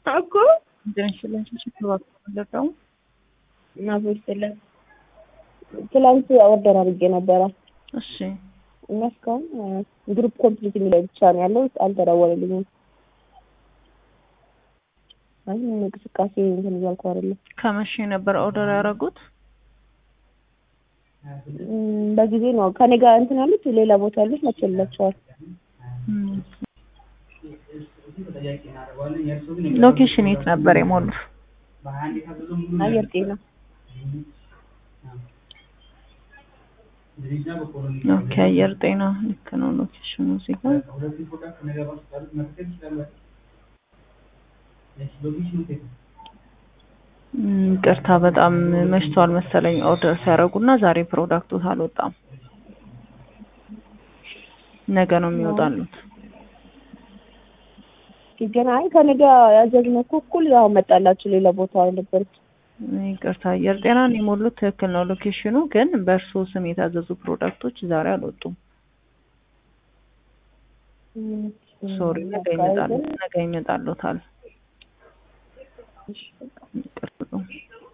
እኮ እንደንሽለን እና ቦይስለ ትላንት ኦርደር አድርጌ ነበረ እሺ እና እስካሁን ግሩፕ ኮምፕሊት የሚለው ብቻ ነው ያለው። አልተደወለልኝም። አይ ምንም እንቅስቃሴ እንትን እያልኩ አይደለም። ከመቼ ነበር ኦርደር ያደረጉት? እም፣ በጊዜ ነው ከኔ ጋር እንትን ያሉት ሌላ ቦታ ያሉት መቸላቸዋል። ሎኬሽን የት ነበር የሞሉት? አየር ጤና ኦኬ፣ አየር ጤና ልክ ነው ሎኬሽኑ እዚህ ጋር። እም፣ ይቅርታ በጣም መሽቷል መሰለኝ ኦርደር ሲያደርጉና ዛሬ ፕሮዳክቱ አልወጣም። ነገ ነው የሚወጣሉት። ግን አይ ከኔ ጋር ያዘዝነው እኮ እኩል ያው መጣላችሁ ሌላ ቦታ ነበሩት። ይቅርታ አየር ጤናን የሞሉት ትክክል ነው ሎኬሽኑ፣ ግን በእርሶ ስም የታዘዙ ፕሮዳክቶች ዛሬ አልወጡም። ሶሪ፣ ነገ ይመጣሉ ነገ ይመጣሉታል። ይቅርታ